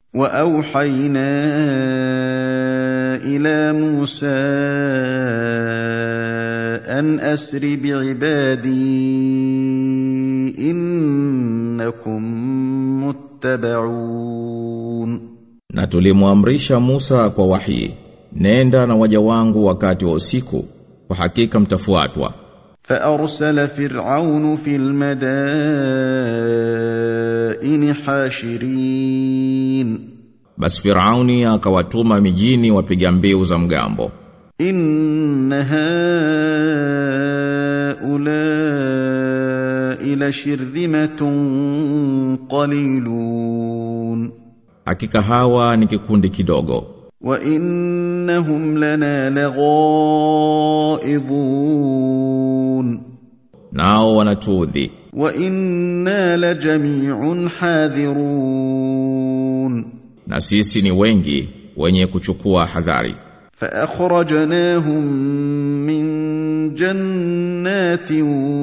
واوحينا الى موسى ان اسر بعبادي انكم متبعون Na tulimwamrisha Musa kwa wahi, nenda na waja wangu wakati wa usiku, kwa hakika mtafuatwa. فارسل فرعون في المدائن حاشرين Basi Firauni akawatuma mijini wapiga mbiu za mgambo. ان هؤلاء لشرذمه قليلون Hakika hawa ni kikundi kidogo, وانهم لنا لغائظون nao wanatuudhi, وانا لجميع حاذرون na sisi ni wengi wenye kuchukua hadhari. فاخرجناهم من جنات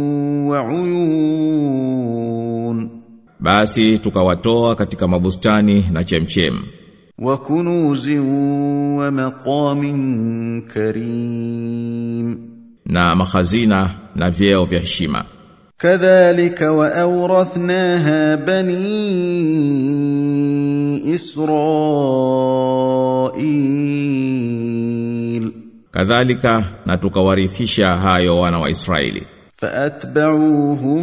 وعيون Basi tukawatoa katika mabustani na chemchem وكنوز ومقام كريم na mahazina na vyeo vya heshima. كذلك واورثناها بني اسرائيل Kadhalika na tukawarithisha hayo wana wa Israeli. فاتبعوهم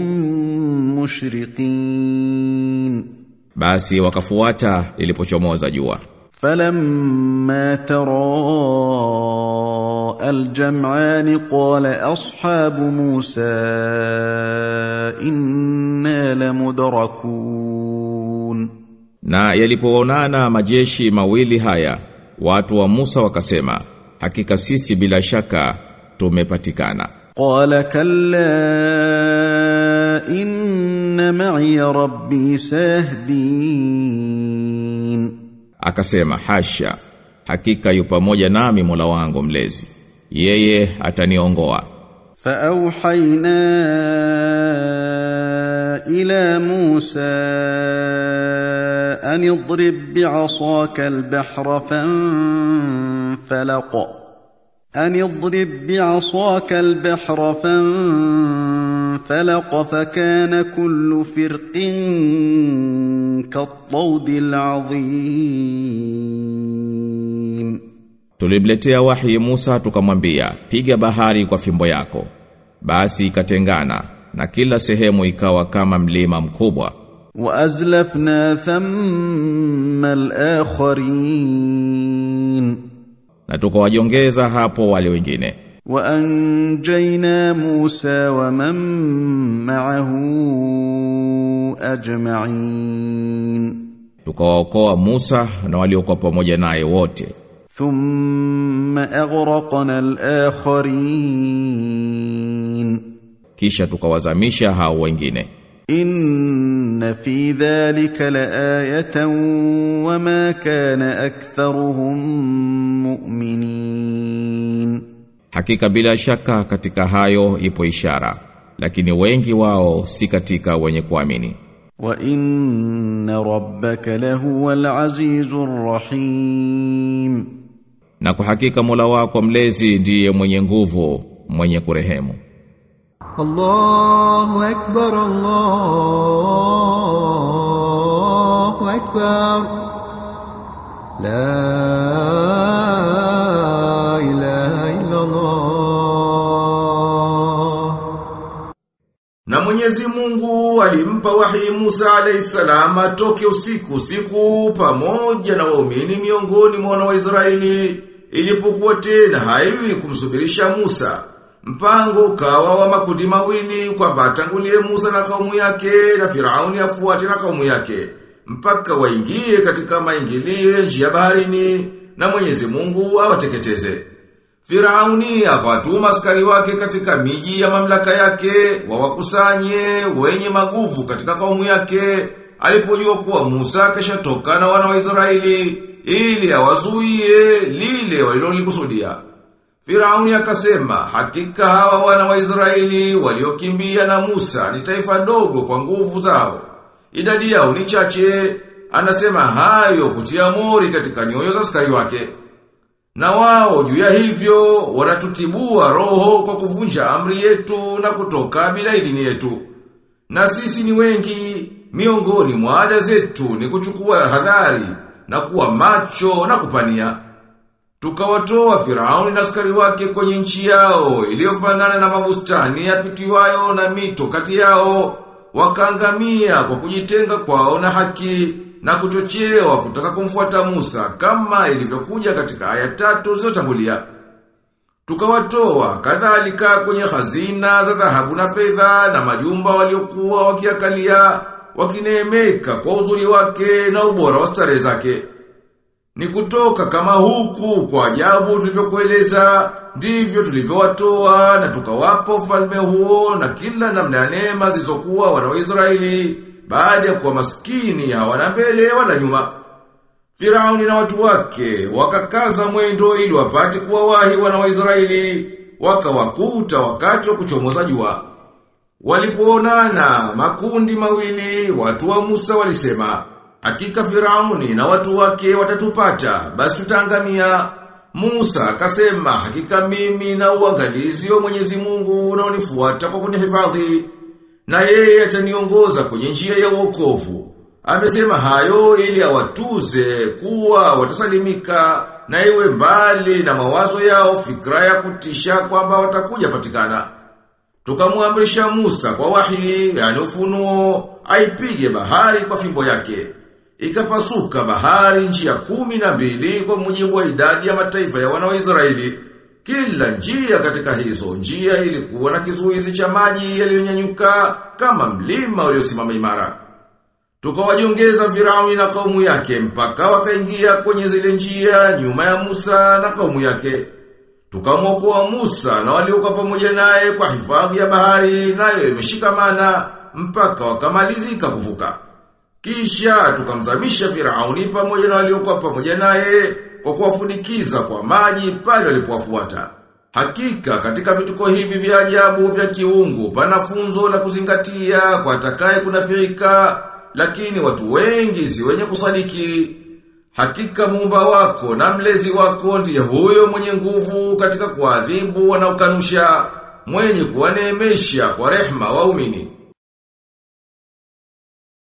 مشرقين Basi wakafuata lilipochomoza jua. فلما تراءى الجمعان قال اصحاب موسى انا لمدركون Na yalipoonana majeshi mawili haya, watu wa Musa wakasema, hakika sisi bila shaka tumepatikana. قال كلا ان معي ربي سيهدين Akasema, hasha, hakika yu pamoja nami Mola wangu mlezi. Yeye ataniongoa. فاوحينا الى موسى ان اضرب بعصاك البحر فانفلق ان اضرب بعصاك البحر فانفلق فكان كل فرق كالطود العظيم Tulimletea wahi Musa tukamwambia, piga bahari kwa fimbo yako. Basi ikatengana na kila sehemu ikawa kama mlima mkubwa. وازلفنا ثم الاخرين Na tukawajongeza hapo wale wengine. وانجينا موسى ومن معه اجمعين Tukawaokoa Musa na waliokuwa pamoja naye wote. ثم اغرقنا الاخرين Kisha tukawazamisha hao wengine. ان في ذلك لايه وما كان اكثرهم مؤمنين Hakika bila shaka katika hayo ipo ishara, lakini wengi wao si katika wenye kuamini. وان ربك لهو العزيز الرحيم Na kwa hakika Mola wako mlezi ndiye mwenye nguvu, mwenye kurehemu. الله أكبر الله أكبر لا إله إلا الله Na Mwenyezi Mungu alimpa wahi Musa alayhisalam atoke usiku siku pamoja na waumini miongoni mwa wana wa Israeli ilipokuwa tena haiwi kumsubirisha Musa. Mpango ukawa wa makundi mawili kwamba atangulie Musa na kaumu yake na Firauni afuate na kaumu yake mpaka waingie katika maingilio ya njia baharini na Mwenyezi Mungu awateketeze. Firauni akawatuma askari wake katika miji ya mamlaka yake wawakusanye wenye maguvu katika kaumu yake alipojua kuwa Musa kashatoka na wana wa Israeli ili awazuie lile walilolikusudia. Firauni akasema hakika hawa wana wa Israeli waliokimbia na Musa ni taifa dogo kwa nguvu zao. Idadi yao ni chache anasema hayo kutia mori katika nyoyo za askari wake. Na wao juu ya hivyo wanatutibua roho kwa kuvunja amri yetu na kutoka bila idhini yetu. Na sisi ni wengi, miongoni mwa ada zetu ni kuchukua hadhari na kuwa macho na kupania. Tukawatoa Firauni na askari wake kwenye nchi yao iliyofanana na mabustani yapitiwayo na mito kati yao, wakaangamia kwa kujitenga kwao na haki na kuchochewa kutaka kumfuata Musa kama ilivyokuja katika aya tatu zilizotangulia. Tukawatoa kadhalika kwenye hazina za dhahabu na fedha na majumba waliokuwa wakiakalia wakineemeka kwa uzuri wake na ubora wa starehe zake. Ni kutoka kama huku kwa ajabu tulivyokueleza, ndivyo tulivyowatoa na tukawapa ufalme huo na kila namna ya neema zilizokuwa wana wa Israeli baada ya kuwa maskini hawana mbele wala nyuma. Firauni na watu wake wakakaza mwendo ili wapate kuwawahi wana wa Israeli, wakawakuta wakati wa kuchomoza jua. Walipoonana makundi mawili, watu wa Musa walisema, Hakika Firauni na watu wake watatupata, basi tutaangamia. Musa akasema, hakika mimi na uangalizi wa Mwenyezi Mungu unaonifuata kwa kunihifadhi, na yeye ataniongoza kwenye njia ya wokovu. Amesema hayo ili awatuze kuwa watasalimika na iwe mbali na mawazo yao fikra ya kutisha kwamba watakuja patikana. Tukamwamrisha Musa kwa wahi, yani ufunuo, aipige bahari kwa fimbo yake. Ikapasuka bahari njia kumi na mbili kwa mujibu wa idadi ya mataifa ya wana wa Israeli. Kila njia katika hizo njia ilikuwa na kizuizi cha maji yaliyonyanyuka kama mlima uliosimama imara. Tukawajongeza Firauni na kaumu yake mpaka wakaingia kwenye zile njia nyuma ya Musa na kaumu yake. Tukamwokoa Musa na waliokuwa pamoja naye kwa hifadhi ya bahari nayo imeshikamana mpaka wakamalizika kuvuka. Kisha tukamzamisha Firauni pamoja na waliokuwa pamoja naye kwa kuwafunikiza kwa maji pale walipowafuata. Hakika katika vituko hivi vya ajabu vya kiungu pana funzo la kuzingatia kwa atakaye kunafiika, lakini watu wengi si wenye kusadiki. Hakika muumba wako na mlezi wako ndiye huyo mwenye nguvu katika kuadhibu wanaokanusha, mwenye kuwaneemesha kwa rehma waumini.